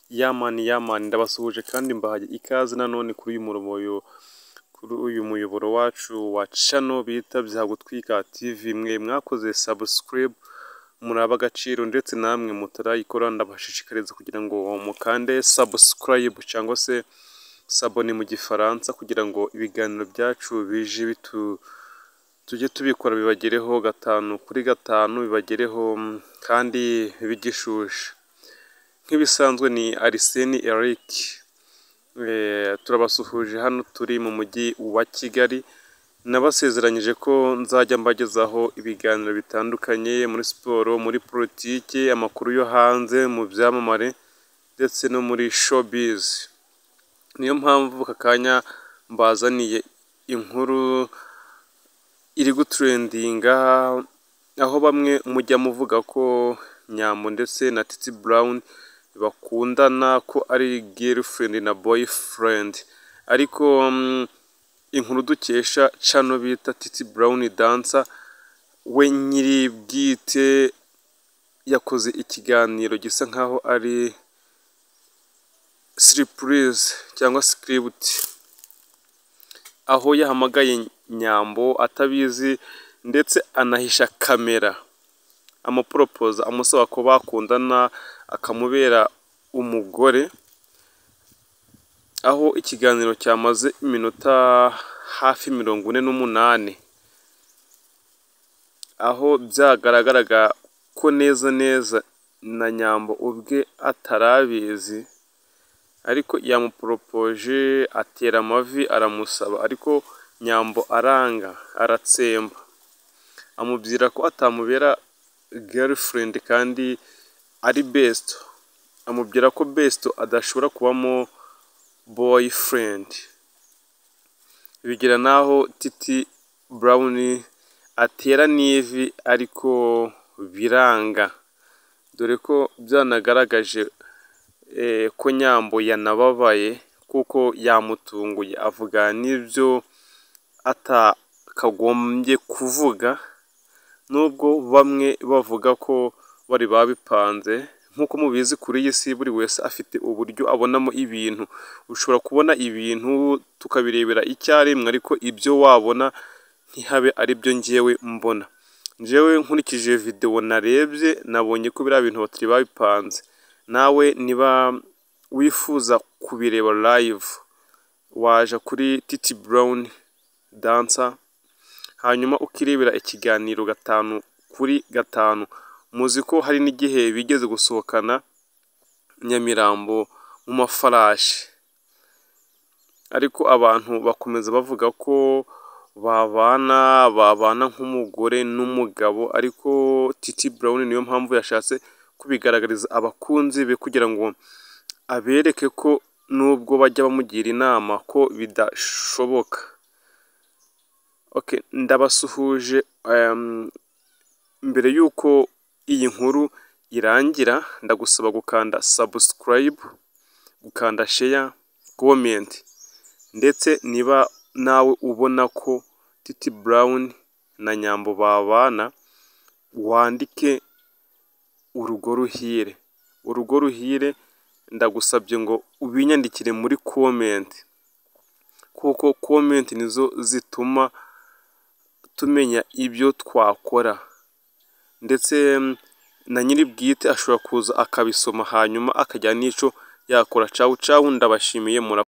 Ya mani ya mani ndabasuhuje kandi mbahaye ikaze nanone kuri uyu murongo kuri uyu muyoboro wacu wa cano bita byagutwika tivi mwe mwakoze sabusikarayibu muraba agaciro ndetse namwe mutarayikora ndabashishikariza kugira ngo mukande sabusikarayibu cyangwa se sabone mu gifaransa kugira ngo ibiganiro byacu bije bitu tujye tubikora bibagereho gatanu kuri gatanu bibagereho kandi bigishushe nk'ibisanzwe ni ariseni erike turabasuhuje hano turi mu mujyi wa kigali nabasezeranyije ko nzajya mbagezaho ibiganiro bitandukanye muri siporo muri politiki amakuru yo hanze mu byamamare ndetse no muri shobizi niyo mpamvu aka kanya mbazaniye inkuru iri guturendinga aho bamwe mujya muvuga ko nyambo ndetse na titi burawuni bakundana ko ari gerifurendi na boyifurendi ariko inkuru dukesha cano bita titi burawuni dansa we nyiri bwite yakoze ikiganiro gisa nkaho ari siripurize cyangwa sikiributi aho yahamagaye nyambo atabizi ndetse anahisha kamera amuporopoza amusaba ko bakundana akamubera umugore aho ikiganiro cyamaze iminota hafi mirongo ine n'umunani aho byagaragaraga ko neza neza na nyambo ubwe atarabizi ariko yamuporopoje atera amavi aramusaba ariko nyambo aranga aratsemba amubwira ko atamubera gerifurendi kandi ari besito amubwira ko besito adashobora kubamo boyifurendi bigera n'aho titi burawuni atera n'ivi ariko biranga dore ko byanagaragaje ko nyambo yanababaye kuko yamutunguye avuga n'ibyo atakagombye kuvuga nubwo bamwe bavuga ko bari babipanze nk'uko mubizi kuri iyi si buri wese afite uburyo abonamo ibintu ushobora kubona ibintu tukabirebera icyarimwe ariko ibyo wabona ntihabe aribyo ngewe mbona ngewe nkurikije videwo narebye nabonye ko biriya bintu batari babipanze nawe niba wifuza kubireba live waja kuri titi burawuni dansa hanyuma ukirebera ikiganiro gatanu kuri gatanu muzi ko hari n'igihe bigeze gusohokana nyamirambo mu mafarashi ariko abantu bakomeza bavuga ko babana babana nk'umugore n'umugabo ariko titi burawuni niyo mpamvu yashatse kubigaragariza abakunzi be kugira ngo abereke ko nubwo bajya bamugira inama ko bidashoboka ndabasuhuje mbere y'uko iyi nkuru irangira ndagusaba gukanda sabusikarayibu gukanda sheya komenti ndetse niba nawe ubona ko titi burawuni na nyambo babana wandike urugo ruhire urugo ruhire ndagusabye ngo ubinyandikire muri komenti kuko komenti nizo zituma tumenya ibyo twakora ndetse na nyiri bwite ashobora kuza akabisoma hanyuma akajyana n'icyo yakora cawu cawu ndabashimiye mura